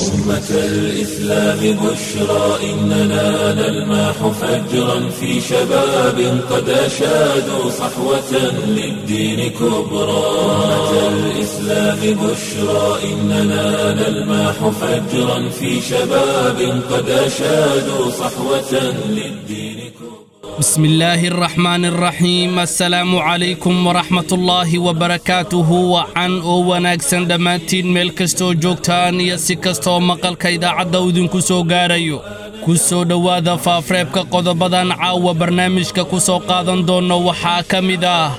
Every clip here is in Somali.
أمة الإسلام بشرى إننا نلمح فجرا في شباب قد أشادوا صحوة للدين كبرى أمة الإسلام بشرى إننا نلمح فجرا في شباب قد أشادوا صحوة للدين كبرى بسم الله الرحمن الرحيم السلام عليكم ورحمة الله وبركاته وعن oo wanaagsan dhammaantiin meel kastoo joogtaan iyo si kastoo maqalka idaacadda uu idinku soo gaarayo ku soo dhowaada faafreebka qodobadan caawa barnaamijka ku soo qaadan doonno waxaa ka mid ah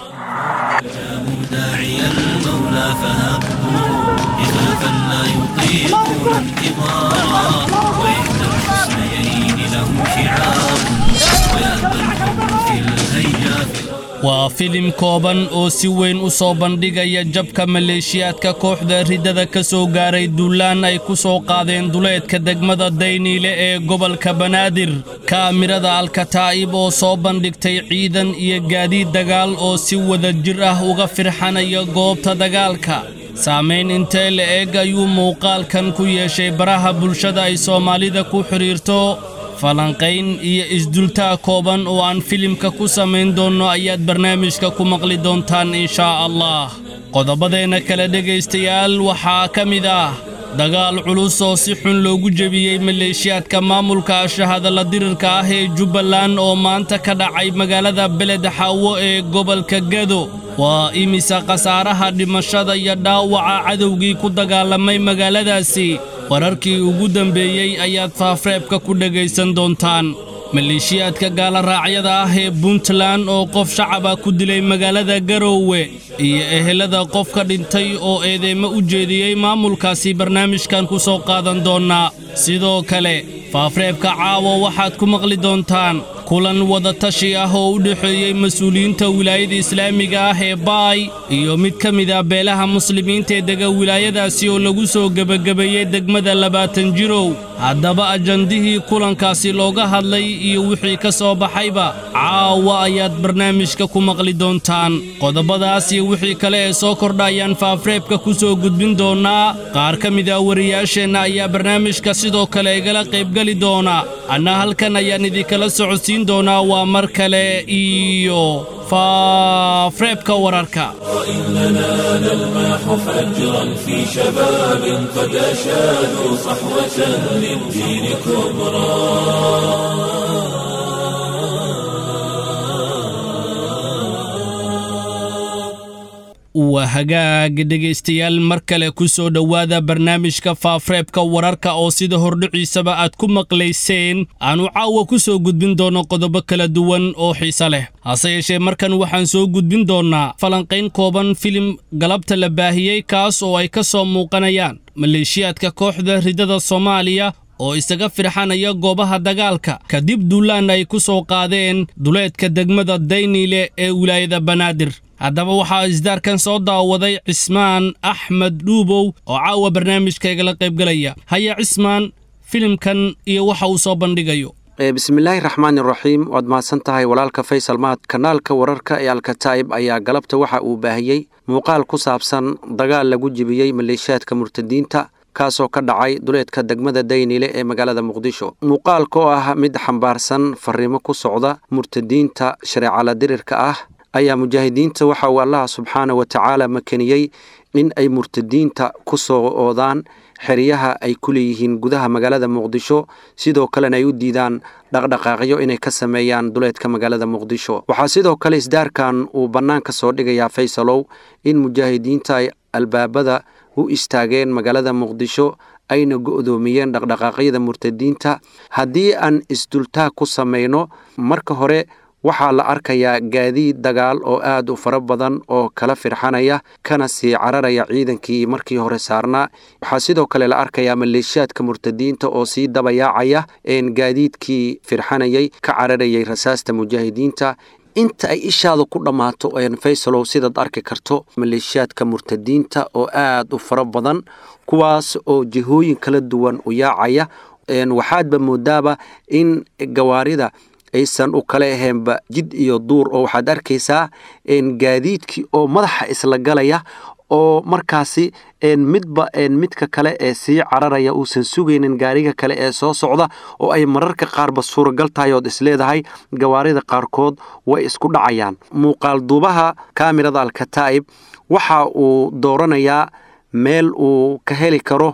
داعي المولى فهبوا إخافا لا يطيقون انتظارا وإحدى الحسنيين له شعار ويأبى الحب في الهيجاء waa filim kooban oo si weyn u soo bandhigaya jabka maleeshiyaadka kooxda riddada ka soo gaaray duulaan ay ku soo qaadeen duleedka degmada dayniile ee gobolka banaadir kaamirada alkataa'ib oo soo bandhigtay ciidan iyo gaadiid dagaal oo si wada jir ah uga firxanaya goobta dagaalka saamayn intee la eg ayuu muuqaalkan ku yeeshay baraha bulshada ay soomaalida ku xidhiirto falanqayn iyo isdultaa kooban oo aan filimka ku samayn doonno ayaad barnaamijka ku maqli doontaan inshaa allah qodobadeenna kale dhegaystayaal waxaa ka mid ah dagaal culus oo si xun loogu jebiyey maleeshiyaadka maamulka shahadalla dirirka ah ee jubbaland oo maanta ka dhacay magaalada beled xaawo ee gobolka gado waa imisa khasaaraha dhimashada iyo dhaawaca cadowgii ku dagaalamay magaaladaasi wararkii ugu dambeeyey ayaad faafreebka ku dhegaysan doontaan maleeshiyaadka gaaloraacyada ah ee puntland oo qof shacaba ku dilay magaalada garoowe iyo ehelada qofka dhintay oo eedeymo u jeediyey maamulkaasi barnaamijkan ku soo qaadan doonnaa sidoo kale faafreebka caawo waxaad ku maqli doontaan kulan wadatashi ah oo u dhexeeyey mas-uuliyiinta wilaayada islaamiga ah ee baay iyo mid ka mid ah beelaha muslimiinta ee dega wilaayadaasi oo lagu soo gebagabeeyey degmada labaatan jirow haddaba ajandihii kulankaasi looga hadlay iyo wixii ka soo baxayba caawa ayaad barnaamijka ku maqli doontaan qodobadaas iyo wixii kale ee soo kordha ayaan faafreebka ku soo gudbin doonnaa qaar ka mid ah wariyaasheenna ayaa barnaamijka sidoo kale igala qaybgeli doona anna halkan ayaan idinkala socodsiin doonaa waa mar kale iyo faafreebka wararka وإننا نلمح فجرا في شباب قد أشادوا صحوة للدين كبرى waa hagaag dhegaystayaal mar kale ku soo dhowaada barnaamijka faafreebka wararka oo sida hordhiciisaba aad ku maqlayseen aanu caawa ku soo gudbin doonno qodobo kala duwan oo xiise leh hase yeeshee markan waxaan soo gudbin doonnaa falanqayn kooban filim galabta la baahiyey kaas oo ay ka soo muuqanayaan maleeshiyaadka kooxda riddada soomaaliya oo isaga firxanaya goobaha dagaalka kadib duulaan ay ku soo qaadeen duleedka degmada dayniile ee wilaayada banaadir haddaba waxaa isdaarkan soo daawaday cismaan axmed dhuubow oo caawa barnaamijka igala qaybgalaya haya cismaan filimkan iyo waxa uu soo bandhigayo bismillaahi raxmaani raxiim waad mahadsan tahay walaalka faysal mahad kanaalka wararka ee alkataa'ib ayaa galabta waxa uu baahiyey muuqaal ku saabsan dagaal lagu jibiyey maleeshiyaadka murtadiinta kaasoo ka dhacay duleedka degmada daynile ee magaalada muqdisho muuqaalka oo ah mid xambaarsan fariimo ku socda murtadiinta shareecala dirirka ah ayaa mujaahidiinta waxa uu allaha subxaana wa tacaala makeniyey in ay murtadiinta ku soo oodaan xeryaha ay ku leeyihiin gudaha magaalada muqdisho sidoo kalena ay u diidaan dhaqdhaqaaqyo inay ka sameeyaan duleedka magaalada muqdisho waxaa sidoo kale isdaarkan uu bannaanka soo dhigayaa faysalow in mujaahidiinta ay albaabada u istaageen magaalada muqdisho ayna go'doomiyeen dhaqdhaqaaqyada murtadiinta haddii aan isdultaag ku samayno marka hore waxaa la arkayaa gaadiid dagaal oo aad u fara badan oo kala firxanaya kana sii cararaya ciidankii markii hore saarnaa waxaa sidoo kale la arkayaa maleeshiyaadka murtadiinta oo sii dabayaacaya gaadiidkii firxanayay ka cararayay rasaasta mujaahidiinta inta ay ishaada ku dhammaato faysalow sidaad arki karto maleeshiyaadka murtadiinta oo aad u fara badan kuwaas oo jihooyin kala duwan u yaacaya waxaadba moodaaba in gawaarida aysan u kala ahaynba jid iyo duur oo waxaad arkaysaa gaadiidkii oo madaxa isla galaya oo markaasi midba midka kale ee sii cararaya uusan sugaynin gaariga kale ee soo socda oo ay mararka qaarba suuragal tahay ood isleedahay gawaarida qaarkood way isku dhacayaan muuqaal duubaha kaamirada alkataa'ib waxa uu dooranayaa meel uu ka heli karo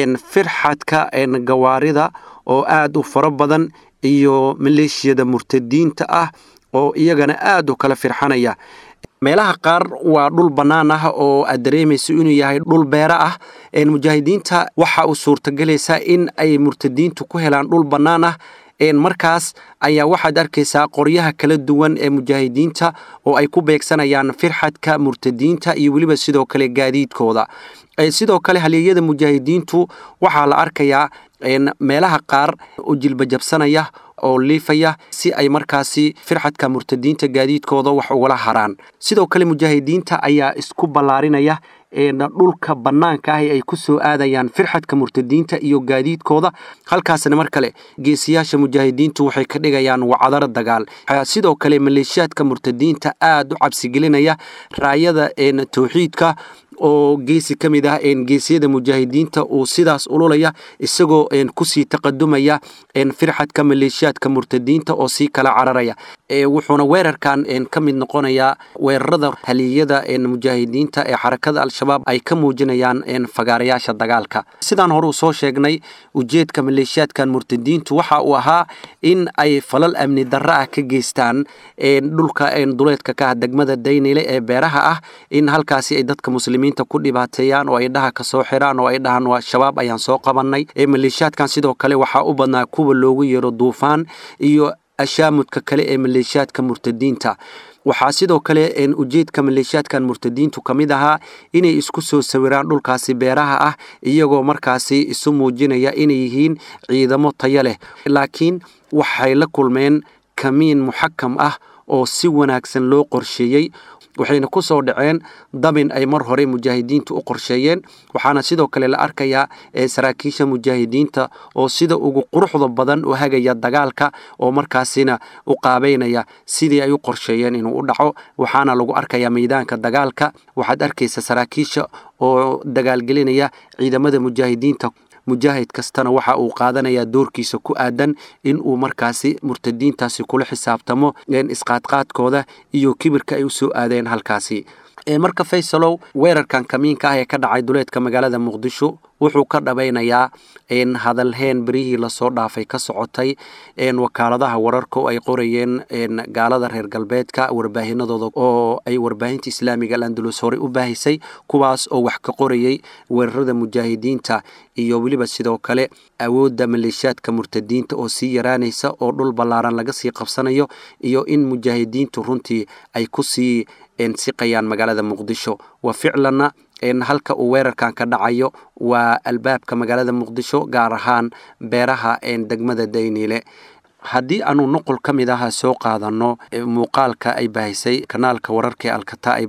firxadka gawaarida oo aad u fara badan iyo maleeshiyada murtadiinta ah oo iyagana aad u kala firxanaya meelaha qaar waa dhul bannaan ah oo aad dareemayso inuu yahay dhul beera ah mujaahidiinta waxa uu suurtagelaysaa in ay murtadiintu ku helaan dhul bannaan ah markaas ayaa waxaad arkaysaa qoryaha kala duwan ee mujaahidiinta oo ay ku beegsanayaan firxadka murtadiinta iyo weliba sidoo kale gaadiidkooda sidoo kale halyeeyada mujaahidiintu waxaa la arkayaa meelaha qaar u jilbajabsanaya oo liifaya si ay markaasi firxadka murtadiinta gaadiidkooda wax ugala haraan sidoo kale mujaahidiinta ayaa isku ballaarinaya dhulka bannaanka ah ee ay ku soo aadayaan firxadka murtadiinta iyo gaadiidkooda halkaasna mar kale geesiyaasha mujaahidiintu waxay ka dhigayaan wacdaro dagaal sidoo kale maleeshiyaadka murtadiinta aad u cabsigelinaya raayada towxiidka oo geesi ka mid ah geesiyada mujaahidiinta uu sidaas ululaya isagoo kusii taqadumaya firxadka maleeshiyaadka murtadiinta oo sii kala cararaya wuxuuna weerarkan ka mid noqonayaa weerarada haliyada mujaahidiinta ee xarakada al-shabaab ay ka muujinayaan fagaarayaasha dagaalka sidaan hore u soo sheegnay ujeedka maleeshiyaadkan murtadiintu waxa uu ahaa in ay falal amni darro ah ka geystaan dhulka duleedka ka ah degmada daynile ee beeraha ah in halkaasi ay dadka muslimiinta ku dhibaateeyaan oo ay dhaha ka soo xiraan oo ay dhahaan waa shabaab ayaan soo qabannay maleeshiyaadkan sidoo kale waxaa u badnaa kuwa loogu yeero duufaan iyo ashaamudka kale ee maleeshiyaadka murtadiinta waxaa sidoo kale ujeedka maleeshiyaadkan murtadiintu ka mid ahaa inay isku soo sawiraan dhulkaasi beeraha ah iyagoo markaasi isu muujinaya inay yihiin ciidamo tayo leh laakiin waxay la kulmeen kamiin muxakam ah oo si wanaagsan loo qorsheeyey waxayna ku soo dhaceen dabin ay mar hore mujaahidiintu u qorsheeyeen waxaana sidoo kale la arkayaa saraakiisha mujaahidiinta oo sida ugu quruxda badan u hagaya dagaalka oo markaasina u qaabeynaya sidii ay u qorsheeyeen inuu u dhaco waxaana lagu arkayaa meydaanka dagaalka waxaad arkaysa saraakiisha oo dagaalgelinaya ciidamada mujaahidiinta mujaahid kastana waxa uu qaadanayaa doorkiisa ku aadan in uu markaasi murtadiintaasi kula xisaabtamo isqaadqaadkooda iyo kibirka ay u soo aadeen halkaasi marka faysalow weerarkan kamiinka ah ee ka dhacay duleedka magaalada muqdisho wuxuu ka dhabaynayaa hadalheen berihii lasoo dhaafay ka socotay wakaaladaha wararka oo ay qorayeen gaalada reer galbeedka warbaahinadooda oo ay warbaahinta islaamiga alandulus horey u baahisay kuwaas oo wax ka qorayay weerarada mujaahidiinta iyo weliba sidoo kale awoodda maleeshiyaadka murtadiinta oo sii yaraanaysa oo dhul ballaaran laga sii qabsanayo iyo in mujaahidiintu runtii ay ku sii siqayaan magaalada muqdisho wa ficlanna halka uu weerarkan ka dhacayo waa albaabka magaalada muqdisho gaar ahaan beeraha degmada dayniile haddii aanu nuqul ka mid aha soo qaadanno muuqaalka ay baahisay kanaalka wararka ee alkataa'ib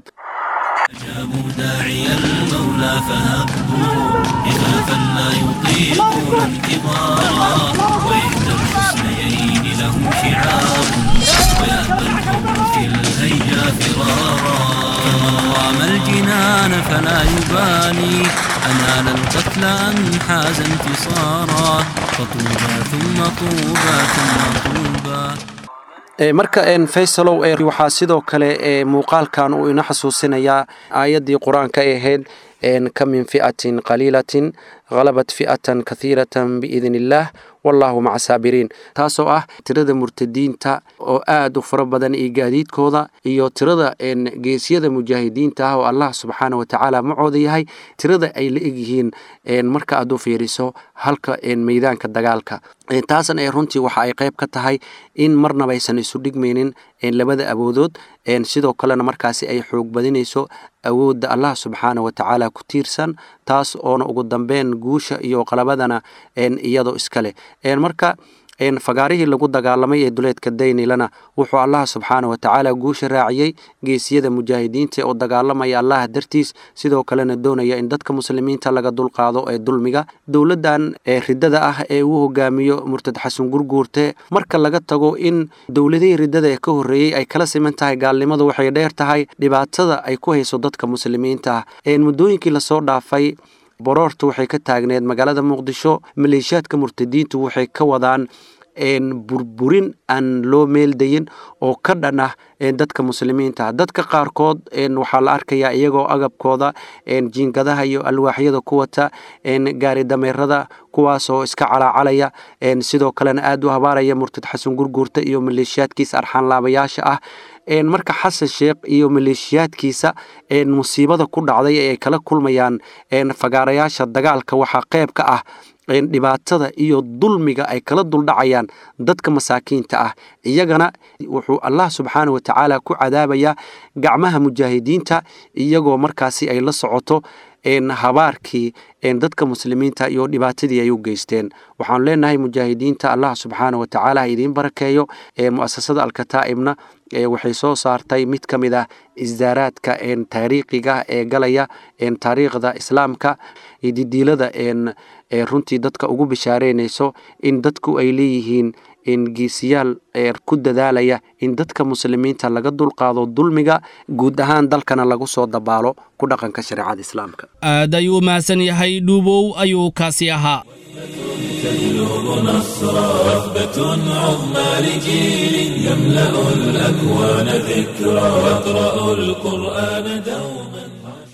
أجابوا داعي المولى فهبوا خفافا لا يطيقون انتظارا وإحدى الحسنيين له شعار ويأبى الحب في الهيجا فرارا فمن رام الجنان فلا يبالي أنال القتل أم حاز انتصارا فطوبى ثم طوبى ثم طوبى marka faysalow waxaa sidoo kale muuqaalkan uu ina xasuusinayaa aayaddii qur-aanka ay ahayd ka min fi'atin qaliilatin halabat fi'atan kahiiratan biidn illaah wallahu maca saabiriin taasoo ah tirada murtadiinta oo aad u fara badan iyo gaadiidkooda iyo tirada geesyada mujaahidiinta ah oo allah subxaana wa tacaala macooda yahay tirada ay la egyihiin marka aad u fiiriso halka meydaanka dagaalka taasna ee runtii waxa ay qayb ka tahay in marnaba aysan isu dhigmaynin labada awoodood sidoo kalena markaasi ay xoog badinayso awoodda allah subxaana wa tacaala ku tiirsan taas oona ugu dambeyn guusha iyo qalabadana iyadoo iska leh marka fagaarihii lagu dagaalamay ee duleedka daynilana wuxuu allah subxaana wa tacaala guusha raaciyey geesiyada mujaahidiinta oo dagaalamaya allah dartiis sidoo kalena doonaya in dadka muslimiinta laga dulqaado ee dulmiga dowladdan ee ridada ah ee uu hogaamiyo murtad xasan gurguurte marka laga tago in dowladihii ridada ee ka horreeyey ay kala siman tahay gaalnimadu waxay dheer tahay dhibaatada ay ku hayso dadka muslimiinta ah muddooyinkii lasoo dhaafay boroorta waxay ka taagneed magaalada muqdisho maleeshiyaadka murtadiintu waxay ka wadaan burburin aan loo meeldayin oo ka dhan ah dadka muslimiinta dadka qaarkood waxaa la arkayaa iyagoo agabkooda jiingadaha iyo alwaaxyada ku wata gaari dameerada kuwaasoo iska calaacalaya sidoo kalena aad u habaaraya murtad xasan gurguurta iyo maleeshiyaadkiisa arxaanlaabayaasha ah marka xasan sheekh iyo maleeshiyaadkiisa musiibada ku dhacday ee ay kala kulmayaan fagaarayaasha dagaalka waxaa qayb ka ah dhibaatada iyo dulmiga ay kala duldhacayaan dadka masaakiinta ah iyagana wuxuu allah subxaana wa tacaala ku cadaabayaa gacmaha mujaahidiinta iyagoo markaasi ay la socoto habaarkii dadka muslimiinta iyo dhibaatadii ay u geysteen waxaanu leenahay mujaahidiinta allah subxaana wa tacaala ha idiin barakeeyo mu'asasada alkataa'ibna waxay soo saartay mid ka mid ah isdaaraadka taariikhiga ee galaya taariikhda islaamka didiilada runtii dadka ugu bishaareynayso in dadku ay leeyihiin geesiyaal ku dadaalaya in dadka muslimiinta laga dulqaado dulmiga guud ahaan dalkana lagu soo dabaalo ku dhaqanka shareecada islaamka aad ayuu mahadsan yahay dhuubow ayuu kaasi ahaa تبلغ نصرا وثبة عظمى لجيل يملأ الأكوان ذكرا يقرأ القرآن دوما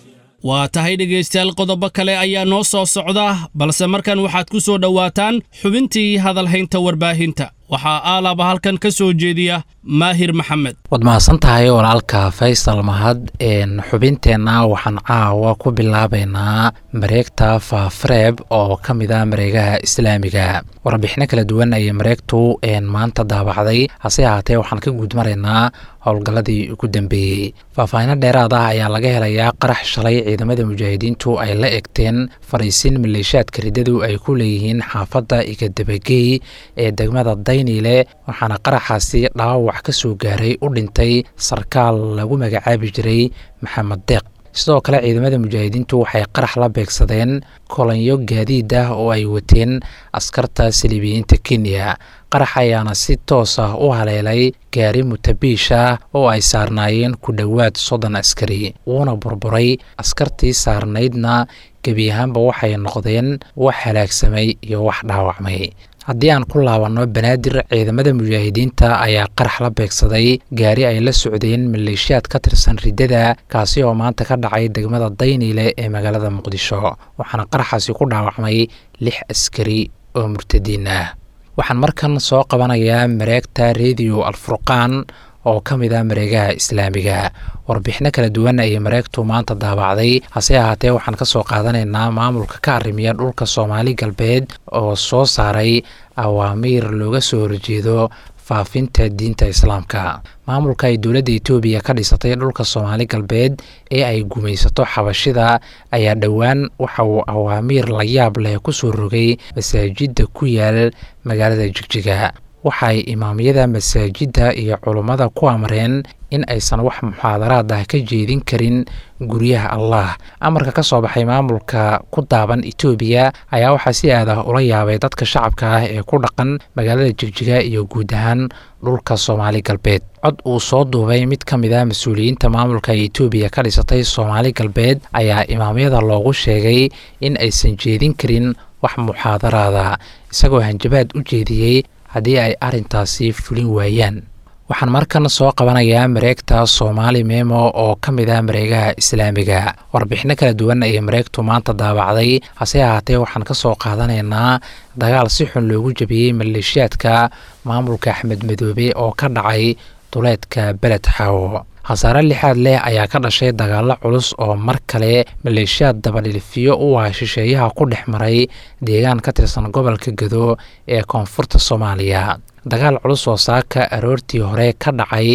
waa tahay dhegaystayaal qodobo kale ayaa noo soo socda balse markan waxaad ku soo dhowaataan xubintii hadalhaynta warbaahinta waxaa aalaba halkan ka soo jeediya maahir maxamed waad mahadsan tahay walaalka faysal mahad xubinteenna waxaan caawa ku bilaabaynaa mareegta faafreeb oo ka mid a mareegaha islaamiga warbixino kala duwan ayay mareegtu maanta daabacday hase ahaatee waxaan ka guud maraynaa howlgalladii ugu dambeeyey faahfaahino dheeraad ah ayaa laga helayaa qarax shalay ciidamada mujaahidiintu ay la egteen fariisin maleeshiyaadka riddadu ay ku leeyihiin xaafadda igadabagey ee degmada dayniile waxaana qaraxaasi dhaawac ka soo gaaray u dhintay sarkaal lagu magacaabi jiray maxamed deeq sidoo kale ciidamada mujaahidiintu waxay qarax la beegsadeen kolanyo gaadiid ah oo ay wateen askarta saliibiyiinta kenya qarax ayaana si toos ah u haleelay gaari mutabiish ah oo ay saarnaayeen ku dhowaad soddon askari wuuna burburay askartii saarnaydna gebi ahaanba waxay noqdeen wax halaagsamay iyo wax dhaawacmay haddii aan ku laabanno banaadir ciidamada mujaahidiinta ayaa qarax la beegsaday gaari ay la socdeen maleeshiyaad ka tirsan riddada kaasi oo maanta ka dhacay degmada dayniile ee magaalada muqdisho waxaana qaraxaasi ku dhaawacmay lix askari oo murtadiin ah waxaan markan soo qabanayaa mareegta rediyo alfurqaan oo ka mid ah mareegaha islaamiga warbixino kala duwan ayay mareegtu maanta daabacday hase ahaatee waxaan ka soo qaadanaynaa maamulka ka arrimiya dhulka soomaali galbeed oo soo saaray awaamiir looga soo horjeedo faafinta diinta islaamka maamulka ay dowladda etoobiya ka dhisatay dhulka soomaali galbeed ee ay gumaysato xabashida ayaa dhowaan waxa uu awaamiir la yaab leh ku soo rogay masaajidda ku yaal magaalada jigjiga waxaay imaamyada masaajidda iyo culummada ku amreen in aysan wax muxaadaraad ah ka jeedin karin guryaha allah amarka ka soo baxay maamulka ku daaban etoobiya ayaa waxaa si aad ah ula yaabay dadka shacabka ah ee ku dhaqan magaalada jigjiga iyo guud ahaan dhulka soomaali galbeed cod uu soo duubay mid ka mid ah mas-uuliyiinta maamulka ee etoobiya ka dhisatay soomaali galbeed ayaa imaamyada loogu sheegay in aysan jeedin karin wax muxaadaraada isagoo hanjabaad u jeediyey haddii ay arrintaasi fulin waayaan waxaan markan soo qabanayaa mareegta soomaali memo oo ka mid ah mareegaha islaamiga warbixino kala duwan ayay mareegtu maanta daabacday hase ahaatee waxaan ka soo qaadanaynaa dagaal si xun loogu jabiyey maleeshiyaadka maamulka axmed madoobe oo ka dhacay duleedka beled xaawo khasaare lixaad leh ayaa ka dhashay dagaallo culus oo mar kale maleeshiyaad dabadhilfiyo u ah shisheeyaha ku dhex maray deegaan ka tirsan gobolka gado ee koonfurta soomaaliya dagaal culus oo saaka aroortii hore ka dhacay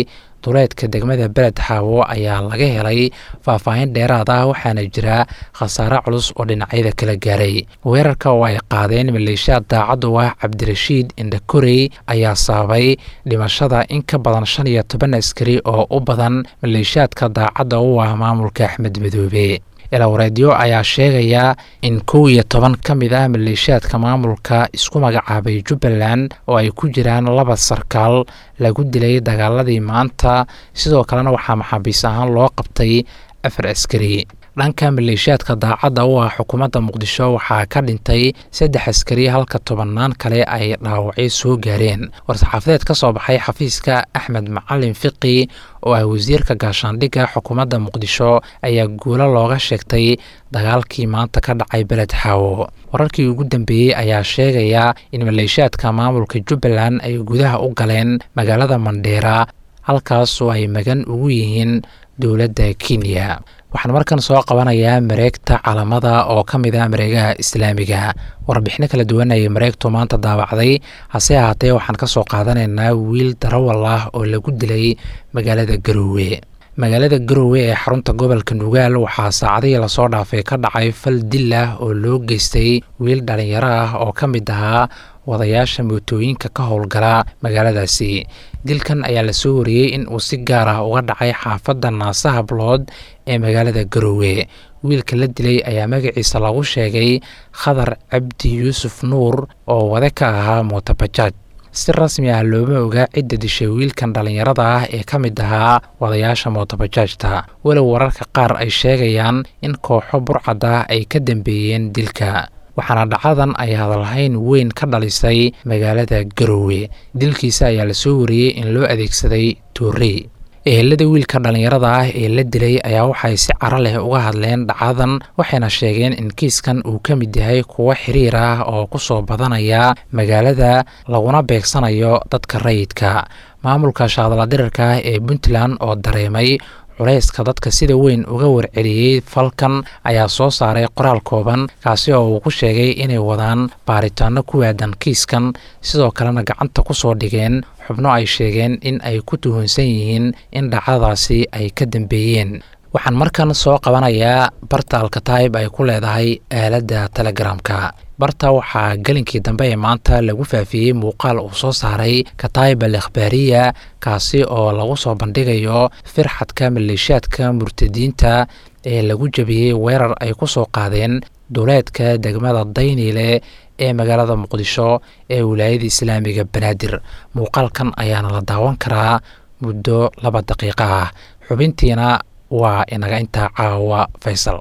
duleedka degmada beled xaawo ayaa laga helay faahfaahin dheeraad ah waxaana jira khasaare culus oo dhinacyada kala gaaray weerarka oo ay qaadeen maleeshiyaad daacad u ah cabdirashiid indhakorey ayaa sababay dhimashada in ka badan shan iyo toban askari oo u badan maleeshiyaadka daacadda u ah maamulka axmed madoobe ilawareedyo ayaa sheegaya in kow iyo toban ka mid ah maleeshiyaadka maamulka isku magacaabay jubbaland oo ay ku jiraan laba sarkaal lagu dilay dagaaladii maanta sidoo kalena waxaa maxaabiis ahaan loo qabtay afar askari dhanka maleeshiyaadka daacadda u ah xukuumadda muqdisho waxaa ka dhintay saddex askari halka tobannaan kale ay dhaawacyo soo gaareen war-saxaafadeed ka soo baxay xafiiska axmed macalin fiqi oo ah wasiirka gaashaandhigga xukuumadda muqdisho ayaa guulo looga sheegtay dagaalkii maanta ka dhacay beled xaawo wararkii ugu dambeeyey ayaa sheegaya in maleeshiyaadka maamulka jubbaland ay gudaha u galeen magaalada mandheera halkaas oo ay magan ugu yihiin dowladda kenya waxaan markan soo qabanayaa mareegta calamada oo ka mid ah mareegaha islaamiga warbixino kala duwan ayay mareegtu maanta daawacday hase ahaatee waxaan ka soo qaadanaynaa wiil darawal ah oo lagu dilay magaalada garoowe magaalada garoowe ee xarunta gobolka nugaal waxaa saacadihii lasoo dhaafay ka dhacay fal dil ah oo loo geystay wiil dhalinyaro ah oo ka mid ahaa wadayaasha mootooyinka ka howlgala magaaladaasi dilkan ayaa lasoo wariyey in uu si gaar ah uga dhacay xaafadda naasa hablood ee magaalada garoowe wiilka la dilay ayaa magaciisa lagu sheegay khadar cabdi yuusuf nuur oo wade ka ahaa mootabajaaj si rasmi ah looma oga cidda dishay wiilkan dhallinyarada ah ee ka mid ahaa wadayaasha mootabajaajta walow wararka qaar ay sheegayaan in kooxo burcad ah ay ka dambeeyeen dilka waxaana dhacadan ay hadalhayn weyn ka dhalisay magaalada garoowe dilkiisa ayaa lasoo wariyey in loo adeegsaday toorey ehelada wiilka dhallinyarada ah ee la dilay ayaa waxay si caro leh uga hadleen dhacadan waxayna sheegeen in kiiskan uu ka mid yahay kuwo xiriir ah oo ku soo badanaya magaalada laguna beegsanayo dadka rayidka maamulka shaadaladirirka ah ee puntland oo dareemay culayska dadka sida weyn uga warceliyey falkan ayaa soo saaray qoraal kooban kaasi oo uu ku sheegay inay wadaan baaritaano ku waadan kiiskan sidoo kalena gacanta ku soo dhigeen xubno ay sheegeen in ay ku tuhunsan yihiin in dhacdadaasi ay ka dambeeyeen waxaan markan soo qabanayaa barta alkataib ay ku leedahay aaladda telegramka barta waxaa gelinkii dambe ee maanta lagu faafiyey muuqaal uu soo saaray kataib al ikhbaariya kaasi oo lagu soo bandhigayo firxadka maleeshiyaadka murtadiinta ee lagu jabiyey weerar ay ku soo qaadeen duleedka degmada dayniile ee magaalada muqdisho ee wilaayada islaamiga banaadir muuqaalkan ayaana la daawan karaa muddo laba daqiiqa ah xubintiina waa inaga intaa caawa faysal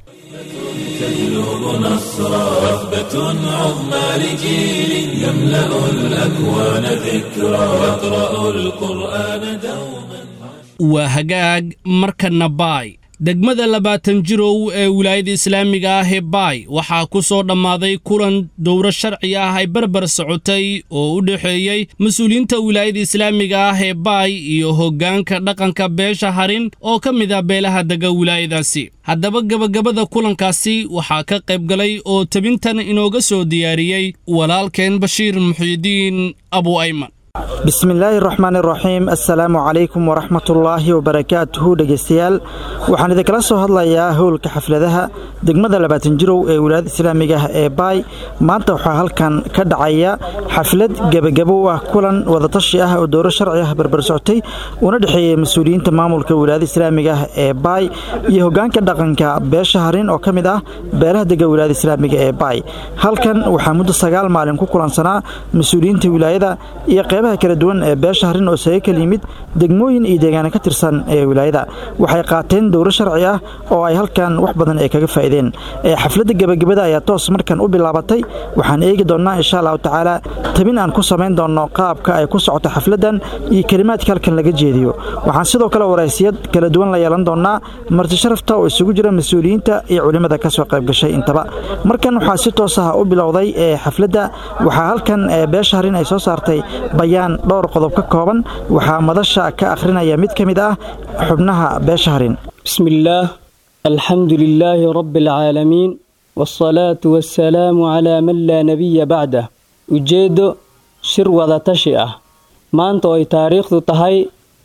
تبلغ نصرا وثبة عظمى لجيل يملأ الأكوان ذكرا يقرأ القرآن دوما waa hagaag markana baay degmada labaatan jirow ee wilaayada islaamiga ah ee baay waxaa ku soo dhammaaday kulan dowro sharci ah ay barbar socotay oo u dhexeeyey mas-uuliyiinta wilaayada islaamiga ah ee baay iyo hoggaanka dhaqanka beesha harin oo ka mid ah beelaha dega wilaayadaasi haddaba gebagabada kulankaasi waxaa ka qayb galay oo tebintan inooga soo diyaariyey walaalkeen bashiir muxiidiin abu ayman bismillaahi raxmaan iraxiim assalaamu calaykum waraxmatullaahi wabarakaatuhu dhegeystayaal waxaan idinkala soo hadlayaa howlka xafladaha degmada labaatan jirow ee wilaayada islaamiga ah ee baay maanta waxaa halkan ka dhacaya xaflad gebagabo u ah kulan wadatashi ah oo dowro sharci ah barbar socotay una dhexeeyey mas-uuliyiinta maamulka wilaayada islaamiga ah ee baay iyo hogaanka dhaqanka beesha harin oo ka mid ah beelaha dega wilaayada islaamiga ee baay halkan waxaa muddo sagaal maalin ku kulansanaa mas-uuliyiinta wilaayada iyo qeybaha kala duwan ee beesha harin oo saga kala yimid degmooyin iyo deegaana ka tirsan ee wilaayada waxay qaateen dowro sharci ah oo ay halkan wax badan ay kaga faa'iideen xafladda gebagabada ayaa toos markan u bilaabatay waxaan eegi doonnaa insha allahu tacaala tabin aan ku samayn doonno qaabka ay ku socoto xafladdan iyo kelimaadka halkan laga jeediyo waxaan sidoo kale waraysiyad kala duwan la yeelan doonnaa marti sharafta oo isugu jira mas-uuliyiinta iyo culimmada ka soo qayb gashay intaba markan waxaa si toos ah u bilowday xafladda waxaa halkan beesha harin ay soo saartay bayaan dhowr qodob ka kooban waxaa madasha ka akhrinaya mid ka mid ah xubnaha beesha harin bismillaah alxamdu lilaahi rabbi alcaalamiin waasalaatu wassalaamu calaa man laa nebiya bacdah ujeeddo shir wadatashi ah maanta oo ay taariikhdu tahay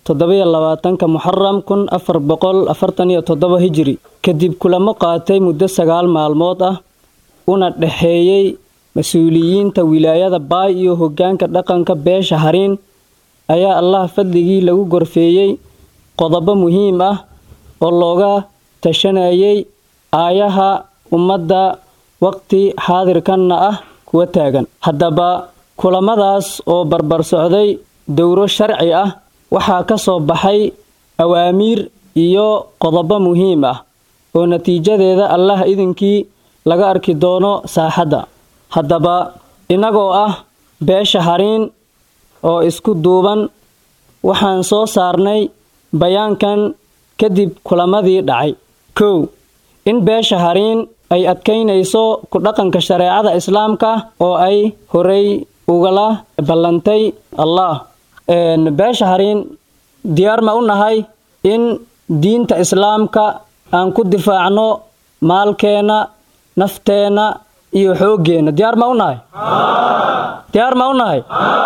toddobiyo labaatanka muxaram kun afar boqol afartan iyo toddoba hijiri kadib kulamo qaatay muddo sagaal maalmood ah una dhexeeyey mas-uuliyiinta wilaayada baay iyo hoggaanka dhaqanka beesha hariin ayaa allah fadligii lagu gorfeeyey qodobo muhiim ah oo looga tashanayay aayaha ummadda waqti xaadirkanna ah kuwa taagan haddaba kulamadaas oo barbar socday dowro sharci ah waxaa ka soo baxay awaamiir iyo qodobo muhiim ah oo natiijadeeda allah idinkii laga arki doono saaxadda haddaba innagoo ah beesha hariin oo isku duuban waxaan soo saarnay bayaankan kadib kulamadii dhacay kow in beesha hariin ay adkaynayso ku dhaqanka shareecada islaamka oo ay horey ugala ballantay allah beesha hariin diyaar ma u nahay in diinta islaamka aan ku difaacno maalkeenna nafteenna iyo xooggeenna diyaar ma u nahay diyaar ma u nahay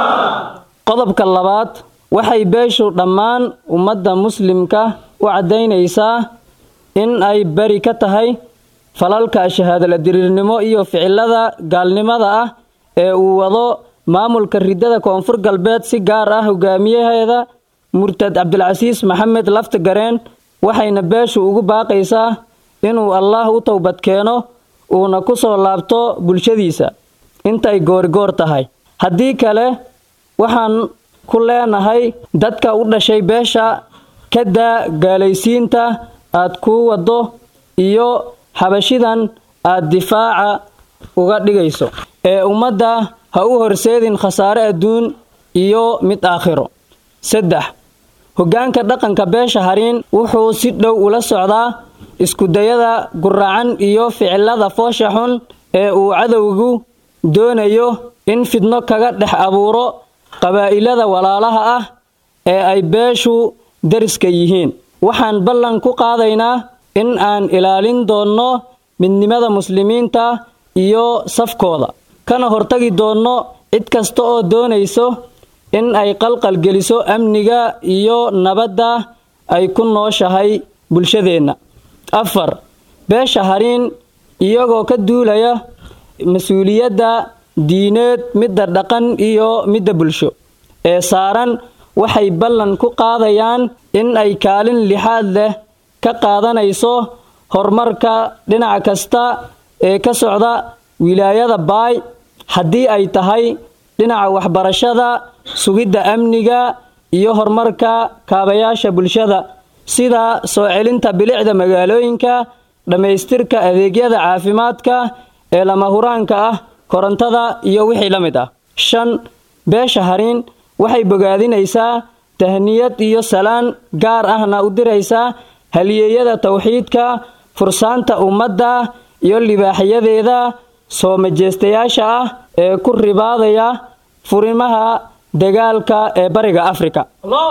qodobka labaad waxay beeshu dhammaan ummadda muslimka u caddaynaysaa in ay beri ka tahay falalka shahaadala diriirnimo iyo ficilada gaalnimada ah ee uu wado maamulka ridada koonfur galbeed si gaar ah hogaamiyaheeda murtad cabdilcasiis maxamed lafti gareen waxayna beeshu ugu baaqaysaa inuu allaah u towbad keeno uuna ku soo laabto bulshadiisa intay goorigoor tahay haddii kale waxaan ku leenahay dadka u dhashay beesha kadaa gaalaysiinta aad ku waddo iyo xabashidan aad difaaca uga dhigayso ee ummadda ha u horseedin khasaare adduun iyo mid aakhiro saddex hoggaanka dhaqanka beesha hariin wuxuu si dhow ula socdaa iskudayada guraacan iyo ficilada foosha xun ee uu cadowgu doonayo in fidno kaga dhex abuuro qabaa'ilada walaalaha ah ee ay beeshu dariska yihiin waxaan ballan ku qaadaynaa in aan ilaalin doonno midnimada muslimiinta iyo safkooda kana hortagi doonno cid kasta oo doonayso in ay qalqalgeliso amniga iyo nabadda ay ku nooshahay bulshadeenna afar beesha hariin iyagoo ka duulaya mas-uuliyadda diineed midda dhaqan iyo midda bulsho ee saaran waxay ballan ku qaadayaan in ay kaalin lixaad leh ka qaadanayso horumarka dhinac kasta ee ka socda wilaayada baay haddii ay tahay dhinaca waxbarashada sugidda amniga iyo horumarka kaabayaasha bulshada sida soo celinta bilicda magaalooyinka dhammaystirka adeegyada caafimaadka ee lama huraanka ah korontada iyo wixii la mid ah shan beesha hariin waxay bogaadinaysaa tahniyad iyo salaan gaar ahna u diraysaa haliyeeyada tawxiidka fursaanta ummadda iyo libaaxyadeeda soo majeestayaasha ah ee ku ribaadaya furimaha dagaalka ee bariga afrika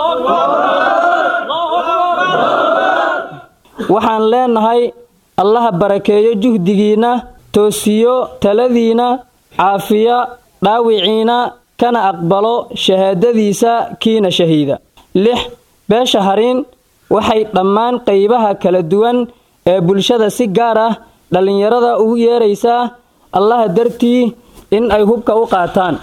waxaan leenahay allaha barakeeyo juhdigiinna toosiyo taladiina caafiya dhaawiciina kana aqbalo shahaadadiisa kiina shahiida lix beesha hariin waxay dhammaan qaybaha kala duwan ee bulshada si gaar ah dhallinyarada ugu yeeraysaa allaha dartii in ay hubka u qaataan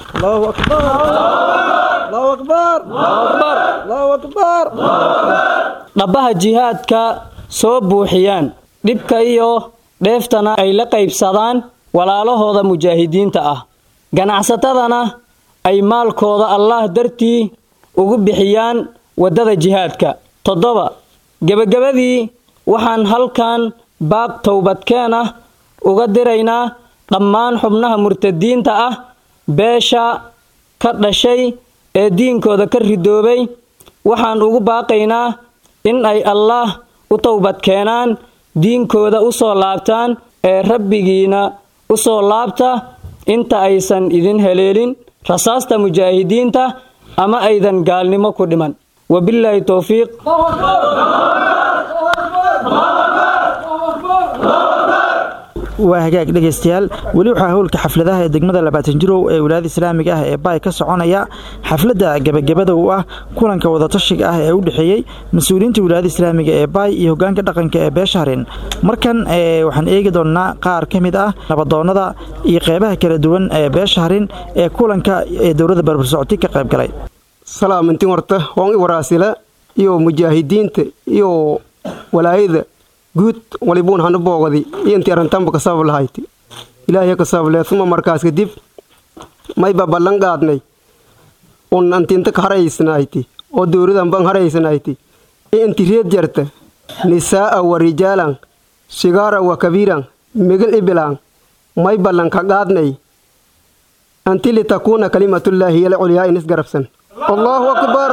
dhabbaha jihaadka soo buuxiyaan dhibka iyo dheeftana ay la qaybsadaan walaalahooda mujaahidiinta ah ganacsatadana ay maalkooda allaah dartii ugu bixiyaan waddada jihaadka toddoba gebagabadii waxaan halkan baaq towbadkeen ah uga diraynaa dhammaan xubnaha murtadiinta ah beesha ka dhashay ee diinkooda ka ridoobay waxaan ugu baaqaynaa in ay allaah u towbad keenaan diinkooda u soo laabtaan ee rabbigiina u soo laabta inta aysan idin heleelin rasaasta mujaahidiinta ama aydan gaalnimo ku dhiman wabilaahi towfiiq waa hagaag dhegaystayaal weli waxaa howlka xafladaha ee degmada labaatan jirow ee wilaayada islaamiga ah ee baay ka soconaya xafladda gebagabada u ah kulanka wadatashiga ah ee u dhexeeyey mas-uuliyiinta wilaayada islaamiga ee baay iyo hogaanka dhaqanka ee beesharin markan waxaan eegi doonnaa qaar ka mid ah nabadoonnada iyo qeybaha kala duwan ee beesharin ee kulanka ee dowladda barbarsocoti ka qayb galay salaamantin horta hoon i waraasila iyo mujaahidiinta iyo walaayada guud walibuun hanu boogadi iyo intii arrintanba ka sabab lahayti ilaahay ka sabablee uma markaas kadib mayba ballan qaadnay un antinta ka haraysanayti oo dowladan ban haraysanayti iyo inti reed jarta nisaa'a wa rijaalan sigaara wa kabiiran migil ibilaan may ballan ka qaadnay anti litakuuna kalimatullaahi yala culyaa inis garabsan allahu akbar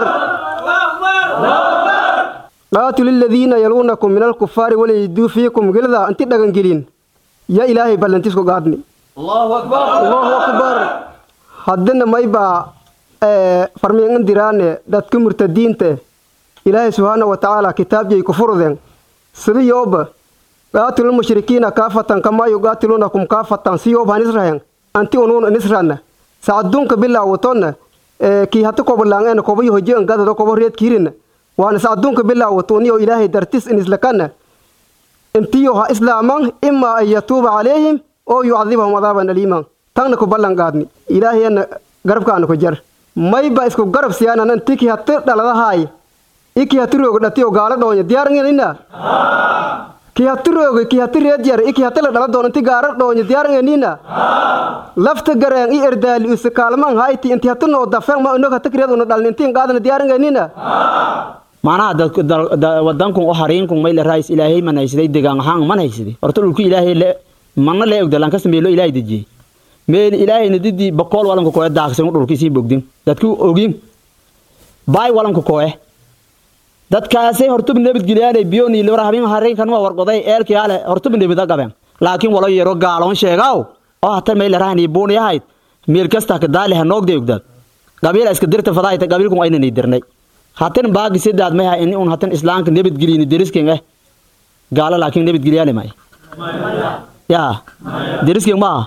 qaatilu ladiina yaluunakum min alkufaari walayiduu fiikum gilda inti dhagangelin ya ilaahay ballantisku qaadni allahu akbar haddina maybaa farmiingan diraane dadka murtadiinta ilaahay subxaana wa tacaala kitaabjay ku furden sidiyooba qaatilu mushrikiina kaafatan kamaa yuqaatiluunakum kaafatan siyooba hanisrahen anti unuun inisranna sacadunka bilaawatonna kii hata kobolaangena kobayo hojian gadado kobo reed kiirina waana sacadunka bilaawato uniyo ilaahay dartis inislakana intiyo ha islaaman imaa an yatuuba calayhim oo yucadibahum cadaaban aliiman tagna ku ballan qaadni ilaahayana garabkaana ku jar mayba isku garab siyaanan inti ki hati dhaladahaay iki hati rooga dhatiyo gaala dhoonya diyaarangenina ki hati rooga ki hati reedjar iki hati la dhala doon inti gaara dhoonya diyaarangenina lafta gareen i erdaali use kaalman hayti inti hati noo dafeen ma inog hati kireed una dhalni intiin qaadana diyaarangenina macnaha wadankun o hariinkun mayle raayis ilaahay man haysaday degaan ahaan man haysaday horta dhulku ilaahay le manna lee ogdalan kasta meelo ilaahay dejiyey meel ilaahayna didii bokool walanka koe daaqsan dhulkiisii bogdin dadku ogin baay walanka koe dadkaasay hortub nabadgelyaanay biyoni libra habin hariinkan ma wargoday eelkii ale hortub nabada gaben laakiin walo yaro gaaloon sheegaaw oo hata meyle rahani buuni ahayd meel kasta ka daali ha noogday ogdaad qabiila iska dirta fadaayta qabiilkun aynani dirnay hatan baagi sidaad maha in un hatan islaamka nabadgeliyni derisken eh gaalo laakiin nabadgelyaale may ya derisken maaha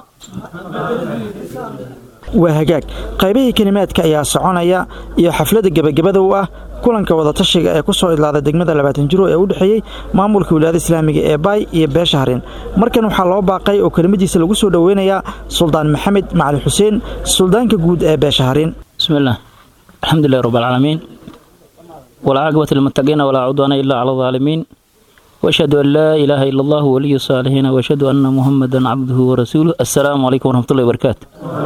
waa hagaag qaybihii kelimaadka ayaa soconaya iyo xafladda gebagabada u ah kulanka wadatashiga ee ku soo idlaaday degmada labaatan jiro ee u dhexeeyey maamulka wilaayada islaamiga ee baay iyo beesha harin markan waxaa loo baaqay oo kelimadiisa lagu soo dhoweynayaa suldaan maxamed macali xuseen suldaanka guud ee beesha harin bismillaah alxamdulilahi rabbilcaalamiin والعاقبة للمتقين ولا عدوان إلا على الظالمين وأشهد أن لا إله إلا الله ولي الصالحين وأشهد أن محمدا عبده ورسوله السلام عليكم ورحمة الله وبركاته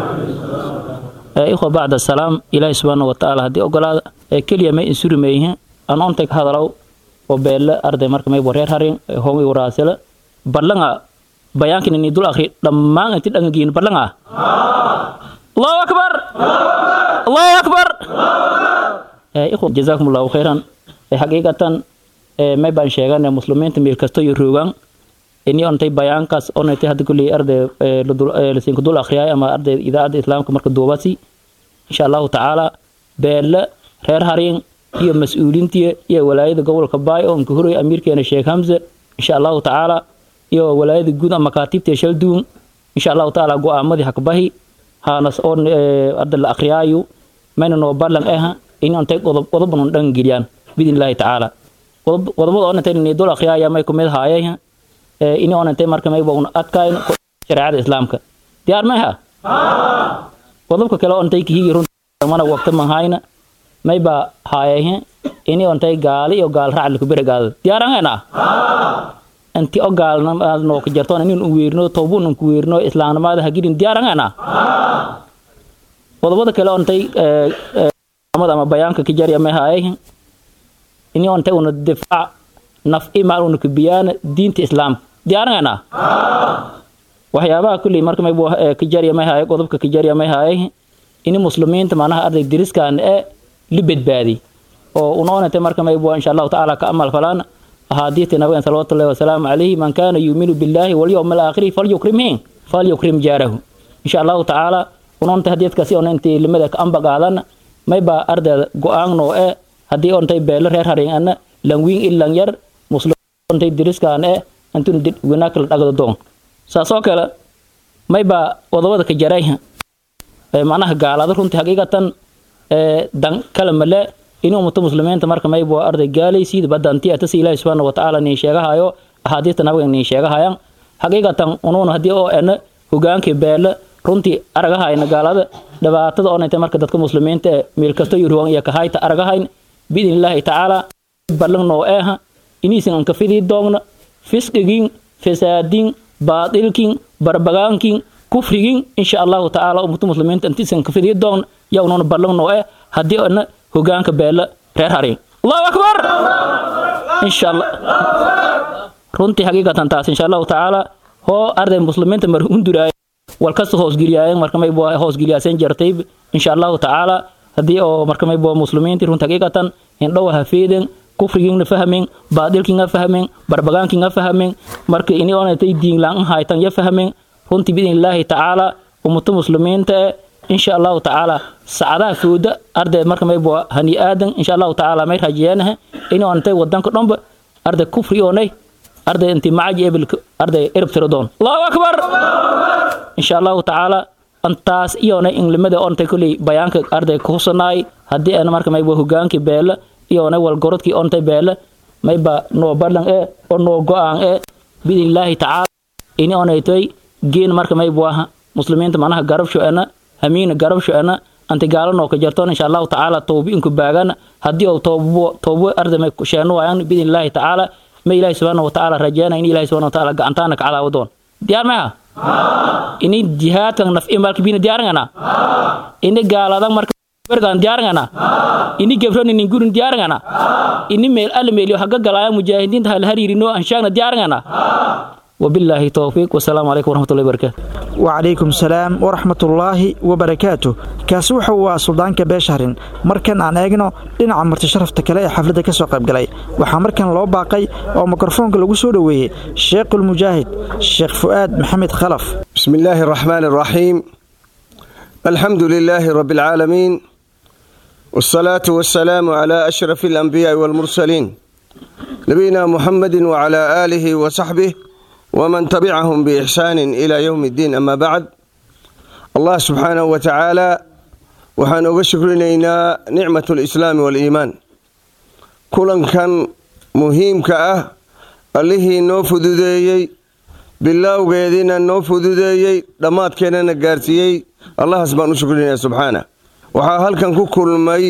إخوة بعد السلام إلهي سبحانه وتعالى هدي أقول كلية ما إنسوري ميه أنا أنتك هذا لو وبيل أرض مرك ما يبرر هرين هم يوراسلا بلغا بيانك إني دول أخي لما أنت تنجين بلغا الله أكبر الله أكبر ikhwa jazaakum allahu khayran xaqiiqatan may baan sheegan muslimiinta meel kasto iyo roogan ini ontay bayaankaas onaytay hadda kulley arday lasiinku dul akhriyay ama arday idaacadda islaamka marka duubasi insha allahu tacaala beelle reer hariin iyo mas-uuliintiya iyo walaayada gobolka baay oo inka horey amiirkeena sheekh hamse insha allahu tacaala iyo walaayada guud ama makaatiibta shalduun insha allahu tacaala go-aamadii hakbahi haanas oo arday la akhriyaayo mayna noo ballan aha in antay qodob qodob un dhan geliyaan bidin illaahi tacaala qodob qodobada oo antay ni dul akhriyaaya may kumid haayay ee in oo antay marka may baan adkayn shariicada islaamka diyaar ma ha qodobka kale oo antay kihigi runta mana waqti ma hayna may ba haayay in oo antay gaali iyo gaal raac ku biragaad diyaar ana anti oo gaalna noo ka jarto in uu weerno toobun uu weerno islaamnimada hagidin diyaar ana qodobada kale oo antay ama bayaanka ka jariya ma haayay ini onta una difaac naf imaal una kubiyaan diinta islaamka diyaarangana waxyaabaha kulli marka may ka jariya ma haayay qodobka ka jariya ma haayay ini muslimiinta macnaha arday diriskan ee li badbaadi oo unoonata marka may insha allahu tacaala ka amal falaan ahaadiita nabigan salawatullahi wasalaamu calayhi man kaana yuuminu billaahi walyowm alaakhiri falyukrimhin falyukrim jaarahu insha allahu tacaala unoonta hadiidkaasi ona intii limada ka amba qaadan mayba ardayda go-aan noo e haddii ontay beelo reer harin ana langwiin ilang yar muslim ontay diriskaan e antun winaakala dhagdo doon saasoo kale maybaa wadawada ka jarayha macnaha gaalada runtii haqiiqatan dan kale male in ummata muslimiinta marka mayba waa arday gaalaysiid badanti atasi ilaahi subxaana watacaala niin sheegahayo axaadiista nabiga niin sheegahayaan xaqiiqatan unuuna haddii oo ena hogaankii beele runtii aragahayna gaalada dhibaatada oonayta marka dadka muslimiinta ee meel kasto yuruwan iyo kahayta aragahayn biidni illaahi tacaala ballan noo eeha iniisan anka fidii doogna fisqigin fasaadin baadilkin barbagaankin kufrigin insha allahu tacaala ummata muslimiinta intiisan ka fidii doogna yaa unuuna ballan noo eh haddii ena hogaanka beele reer harin allahu akbar insha allah runtii xaqiiqatan taas insha allahu tacaala hoo arday muslimiinta mar hunduraay walkasta hoosgeliyaayeen marka maybo hoosgeliyaasen jartay insha allahu tacaala haddii oo marka maybo muslimiintii runta xaqiiqatan indhow ha feeden kufrigiina fahmen baadilkiina fahmen barbagaankiina fahmen marka ini onatay diinlaan haytan ya fahmen runtii biidni illaahi tacaala ummata muslimiinta ee insha allahu tacaala sacadaha fooda arday marka maybo hani aadan insha allahu tacaala may rajeyanaha ini onatay wadanka dhanba arday kufri oonay arday inti macaji ebil arday erb tiro doon allahu akbar insha allahu tacaala antaas iyona inglimada ontay kuley bayaanka arday kuhusanaay haddii ana marka mayba hogaankii beele iyona walgorodkii ontay beele mayba noo badhan e oo noo go-aan e biidni illaahi tacaala ini onaytoy geen marka maybu aha muslimiinta manaha garabsho ana hamiina garabsho ana anti gaalo noo ka jartoon insha allahu tacaala towbi inku baagana haddii oo toobo toobo arday may sheeno waayaan biidni illaahi tacaala ma ilaahi subxaana watacaala rajeena in ilahi subxana watacaala gacantaana ka cadaawo doon diyaar maha ini jihaadkan naf'i malkibina diyaarangana ini gaaladan marka bergan diyaarangana ini gebron inin gurin diyaarangana ini meel alle meeliyo haga galaaya mujaahidiinta hal hariirino anshaagna diyaarangana وبالله توفيق والسلام عليكم ورحمة الله وبركاته وعليكم السلام ورحمة الله وبركاته kaasi wuxa waa suldaanka beeshahrin markan aan eegno dhinaca marti sharafta kale ee xafladda ka soo qaybgalay waxaa markan loo baaqay oo mikrofoonka lagu soo dhoweeyey sheekhulmujaahid sheekh fu'aad maxamed khalaf بسم الله الرحمن الرحيم الحمد لله رب العالمين والصلاة والسلام على أشرف الأنبياء والمرسلين نبينا محمد وعلى آله وصحبه ومن تبعهم بإحسان إلى يوم الدين أما بعد الله سبحانه وتعالى وحان أغشكرنا نعمة الإسلام والإيمان كلا كان مهم كأه اللي نوفذ ذي بالله وقيدنا نوفذ ذي لمات كان نقارتي الله سبحانه شكرنا سبحانه وحا هل كان كل مي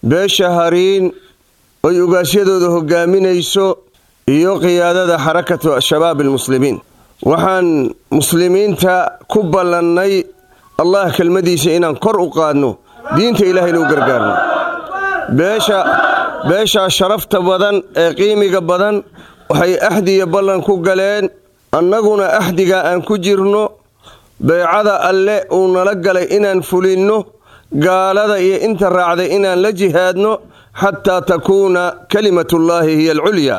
بشهرين ويقاسيدو ذو قامين يسو iyo qiyaadada xarakatu shabaab almuslimiin waxaan muslimiinta ku ballannay allah kelmadiisa inaan kor u qaadno diinta ilaahayna u gargaarno beesha beeshaa sharafta badan ee qiimiga badan waxay axdiya ballan ku galeen annaguna axdiga aan ku jirno beecada alle uu nala galay inaan fulinno gaalada iyo inta raacday inaan la jihaadno xataa takuuna kalimatullaahi hiya alculyaa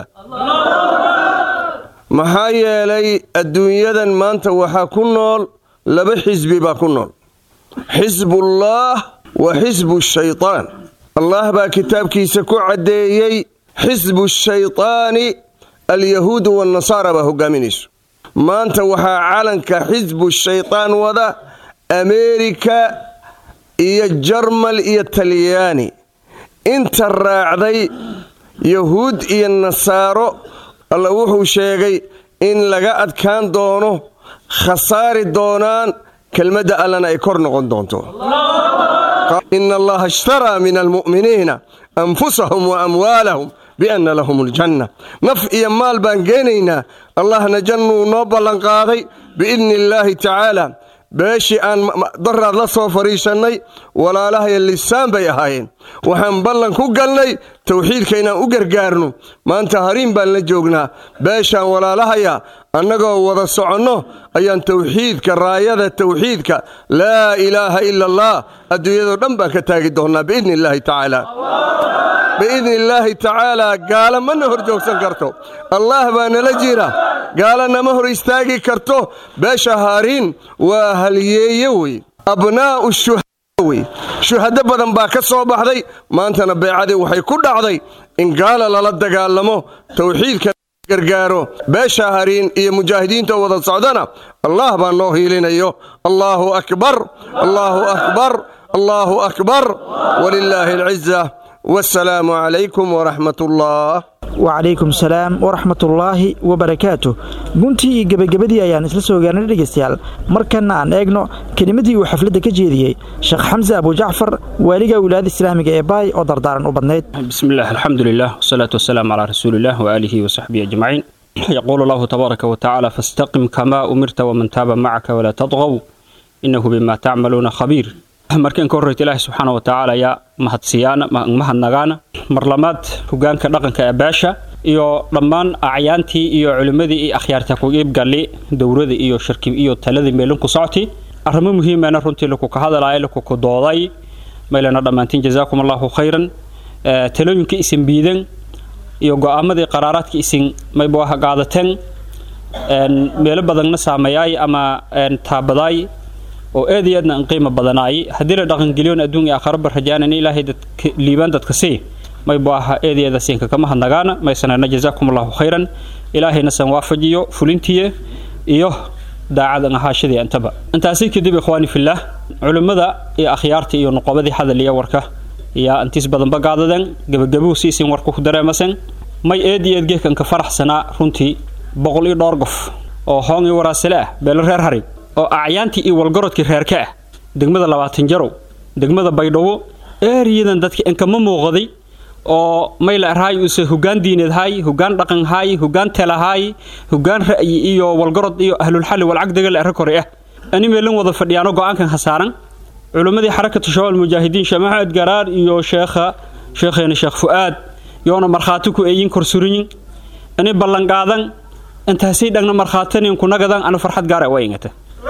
maxaa yeelay adduunyadan maanta waxaa ku nool laba xisbi baa ku nool xisbullaah wa xisbu shaytaan allah baa kitaabkiisa ku caddeeyey xisbu shaytaani alyahuudu waannasaara baa hogaaminayso maanta waxaa calanka xisbu shaytaan wada ameerika iyo jarmal iyo talyaani inta raacday yahuud iyo nasaaro alla wuxuu sheegay in laga adkaan doono khasaari doonaan kelmadda allana ay kor noqon doonto ina allaha ishtaraa min almu'miniina anfusahum wa amwaalahum bianna lahum aljanna naf iyo maal baan geenaynaa allahna jannuu noo ballanqaaday biidni illaahi tacaala beeshii aan daraad la soo fadhiisannay walaalahaya lisaan bay ahaayeen waxaan ballan ku galnay towxiidka inaan u gargaarno maanta hariin baan la joognaa beeshaan walaalahaya annagoo wada soconno ayaan towxiidka raayada towxiidka laa ilaaha ila allah adduunyadoo dhan baan ka taagi doonnaa biidni illaahi tacaala biidni illaahi tacaalaa gaala mana hor joogsan karto allah baa nala jira gaala nama hor istaagi karto beesha haariin waa halyeeye wey abnaa'u shuhada wey shuhado badan baa ka soo baxday maantana beecadii waxay ku dhacday in gaala lala dagaalamo towxiidka gargaaro beesha hariin iyo mujaahidiinta wada socdana allah baa noo hiilinayo allaahu akbar allaahu akbar allaahu akbar walilaahi alciza wassalaamu calaykum waraxmat ullah wacalaykum salaam waraxmatullaahi wabarakaatuh guntii iyo gebagabadii ayaan isla soo gaarnay dhegaystayaal markanna aan eegno kelimadii uu xafladda ka jeediyey sheekh xamse abujacfar waaliga wilaayada islaamiga ee baay oo dardaaran u badnayd بسم الله الحمد لله والصلاة والسلام على رسول الله وآله وصحبه أجمعين يقول الله تبارك وتعالى فاستقم كما أمرت ومن تاب معك ولا تطغوا إنه بما تعملون خبير markan ka horreyta ilaahi subxaana wa tacaala ayaa mahadsiyaana mahadnagaana marlamaad hogaanka dhaqanka ee beesha iyo dhammaan acyaantii iyo culimmadii iyo akhyaarta ku iibgali dowrada iyo shirki iyo taladii meelin ku socti arrimo muhiimana runtii laku ka hadalaya laku ku dooday maylana dhammaantiin jazaakum allahu khayran talooyinka isin biidan iyo go'aamadii qaraaraadka isin mayba waha qaadateen meelo badanna saameeyaay ama taabadaay oo aad iyo aadna aan qiimo badanaay haddii la dhaqangeliyoon adduun iyo aakhiraba rajaanan ilaahay dadka liibaan dadka sii maybu aha eed iyo aada siinka kama hadnagaana maysanana jazaakum allahu khayran ilaahayna san waafajiyo fulintiye iyo daacadan ahaashadii intaba intaasi kadib ikhwaani fillaah culimmada iyo akhyaarta iyo nuqobadii hadaliya warka yaa intiis badanba gaadadeen gebagabuhu siisin warka ku dareemasen may eed iyo eed geekanka faraxsanaa runtii boqol iyo dhowr qof oo hoong iyo waraasale ah beelo reer harig oo acyaantii iyo walgarodkii reerka ah degmada labaatan jarow degmada baydhabo eeriyadan dadka inkama muuqday oo mayla arhaay use hogaan diineed haay hogaan dhaqan haay hogaan telahaay hogaan ra'yi iyo walgarod iyo ahlulxalli walcagdagal arra kore ah ani meelan wada fadhiyaano go'aankan hasaaran culimmadii xarakatu shabaab mujaahidiin sheekh maxamed garaar iyo sheekha sheekheena sheekh fu'aad yoona markhaati ku eeyin korsurinyin ani ballanqaadan intaasay dhagna markhaatanin kunagadan ana farxad gaara waa ingata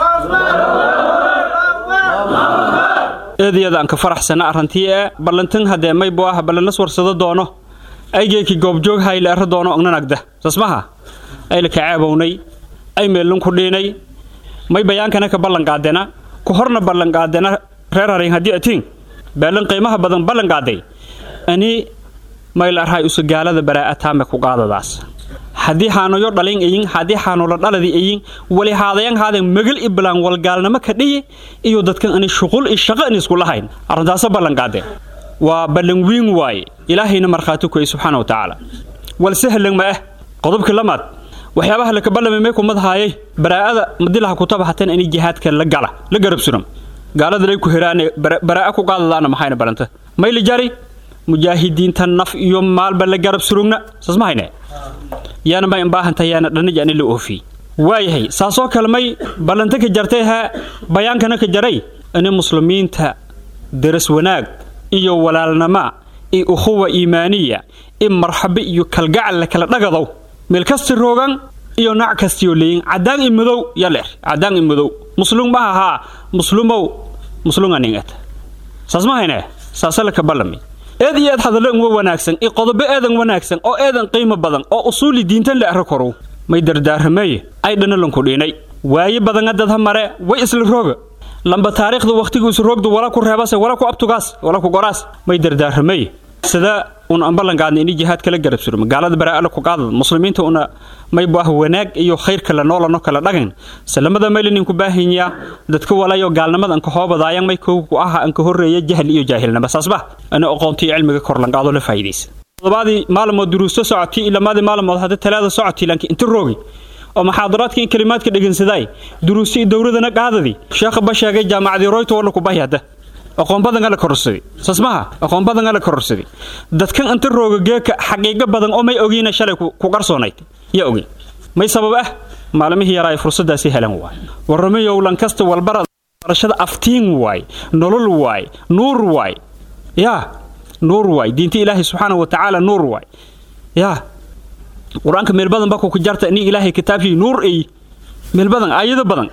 eediyada aan ka faraxsana arrantii ee ballantan haddee maybo ah ballanas warsado doono aygeeki goobjoog hayle arra doono ognanagda sasmaha ayla ka caabownay ay meelun ku dhiinay may bayaankana ka ballanqaadena ku horna ballanqaadena reer harin haddii atiin beelan qiimaha badan ballanqaaday ani mayla arhay usugaalada baraa'ataame ku qaadadaas haddii haanoyo dhalin eyin haddii haanola dhaladi eyin wali haadayan haadan magal i bilaan walgaalnimo ka dhiyi iyo dadkan ani shuqul i shaqo ani isku lahayn arrintaasa ballanqaade waa ballan wiin waaye ilaahayna markhaati kuey subxaana wa tacaala wal sahlan ma ah qodobka lamaad waxyaabaha laka ballamay may kumadahaayay baraa'ada madilaha kutaba hatan ani jihaadka la gala la garab suram gaalada lay ku heraane baraa'a ku qaadadaana maxayna balanta may la jari mujaahidiinta naf iyo maalba la garab surugna saas ma hayne yaana may imbaahantahay yaana dhanij ani la oofiyey waayahay saasoo kale may ballanta ka jartay ha bayaankana ka jaray ani muslimiinta daras wanaag iyo walaalnama iyo ukhuwa iimaaniya in marxabe iyo kalgacal la kala dhagadow meel kasti roogan iyo nac kastiyo leeyin caddaan i madow yaleer caddaan i madow muslum maha haa muslumow muslunganingata saas ma hayne saasa laka ballami eed iyo eed hadallo inwa wanaagsan i qodobo eedan wanaagsan oo eedan qiimo badan oo usuuli diintan la arro korow may dardaaramaye ay dhanalanku dhiinay waaye badanga dadha mare way isla rooga lamba taariikhda wakhtigu isu roogdu wala ku reebase wala ku abtugaas wala ku goraas may dardaaramaye sida una aan ballanqaadna ini jihaad kala garab surma gaalada baraa'ala ku qaadada muslimiinta una may baah wanaag iyo khayrka la noolano kala dhagan salamada maylanin ku baahanyaa dadka walayo gaalnimada anka hoobadaayan may kow ku aha anka horreeya jahli iyo jaahilnimo saasba ana aqoontii cilmiga korlanqaado la faa'iidaysa todobaadii maalmood duruusto socotay ilamaadii maalmood hadda talaada socotay laakiin inta roogi oo maxaadaraadka in kalimaadka dhegensadaay duruusti iyo dowladana qaadadii sheekha ba sheegay jaamacadii royto wala ku bahi hadda aqoon badan ala kororsaday sasmaha aqoon badan ala kororsaday dadkan inta rooga geeka xaqiiqo badan oo may ogiina shalay ku qarsoonayd yaa ogi may sabab ah maalmihii yaraa ay fursadaasi helan waay warramayow lankasta walbara barashada aftiin waay nolol waay nuur waay yaa nuur waay diinta ilaahay subxaana wa tacaala nuur waay yaa qur-aanka meel badan ba ku jarta ini ilaahay kitaabkii nuur ay meel badan aayado badan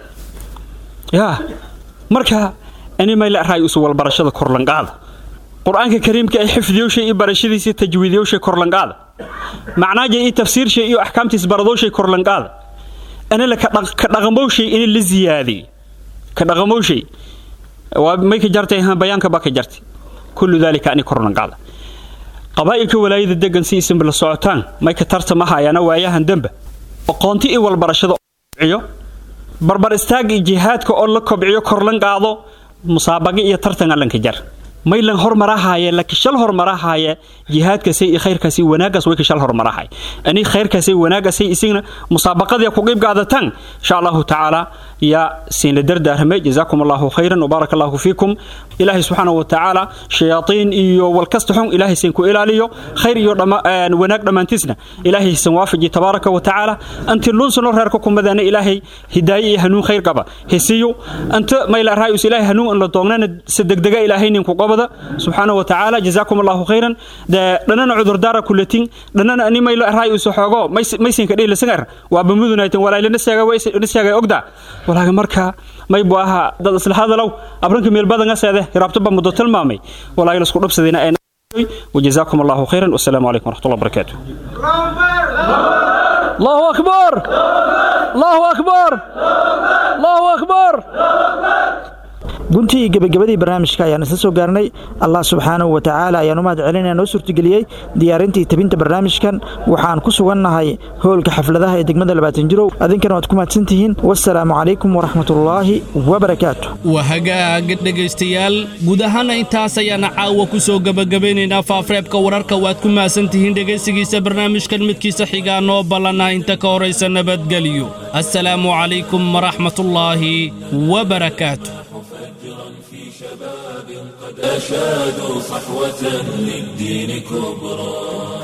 yaa marka ani may la raay usu walbarashada korlanqaada qur-aanka kariimka ay xifdiyowshay iyo barashadiisa tajwiidiyowshay korlanqaada macnaaja iyo tafsiirshay iyo axkaamtiis baradowshay korlanqaada ani la ka dhaqamowshay ini la ziyaadiy ka dhaqamowshay waa may ka jartay bayaanka ba ka jartay kullu daalika ani korlanqaada qabaa'ilka walaayada degan si isinba la socotaan may ka tartama hayaana waayahan dembe aqoonti i walbarashada kobciyo barbar istaagga iyo jihaadka oo la kobciyo korlan qaado musaabaqa iyo tartan allanka jar maylan hormarahaaye lakishal hormarahaaye jihaadkaasay iyo khayrkaasay wanaagaas way kishal hormarahay ani khayrkaasay wanaagaasay isigna musaabaqadii ku qeyb qaadataan insha allahu tacaala yaa siinla dardaarmay jazaakum allahu khayran wbaaraka allahu fiikum ilaahay subxaanahu wa tacaala shayaatiin iyo walkasta xun ilaahay siin ku ilaaliyo khayr iyo wanaag dhammaantiisna ilaahay san waafaji tabaaraka wa tacaala anti lunsano reerka kumadaana ilaahay hidaaye iyo hanuun khayr qaba hesiyo anta mayla raayus ilaahay hanuun an la doognana si degdega ilaahay ninku qabada subxaanahu wa tacaala jazaakum allahu khayran de dhanana cudurdaara kulatin dhanana ani mayla raayus xoogo maysinka dhihi lasagar waa bamudunaytan walaaylana sheega ogda walaaga marka may buu ahaa dad isla hadalow abranka meel badan aseede hiraabto ba muddo tilmaamay walaaga la isku dhabsadayna ay وجزاكم الله خيرا والسلام عليكم ورحمه الله وبركاته الله اكبر الله اكبر الله اكبر guntii gebagabadii barnaamijka ayaan isla soo gaarnay allah subxaanahu wa tacaala ayaan u mahad celinaya noo suurtageliyey diyaarintii tabinta barnaamijkan waxaan ku sugannahay hoolka xafladaha ee degmada labaatan jirow adinkana waad ku mahadsantihiin wasalaamu calaykum waraxmatullaahi wabarakaatu waa hagaag dhegaystayaal guud ahaana intaas ayaana caawa ku soo gebagabaynaynaa faafreebka wararka waad ku mahadsantihiin dhegaysigiisa barnaamijkan midkiisa xigaa noo ballanah inta ka horaysa nabadgelyo assalaamu calaykum waraxmatullaahi wabarakaatu أشادوا صحوة للدين كبرى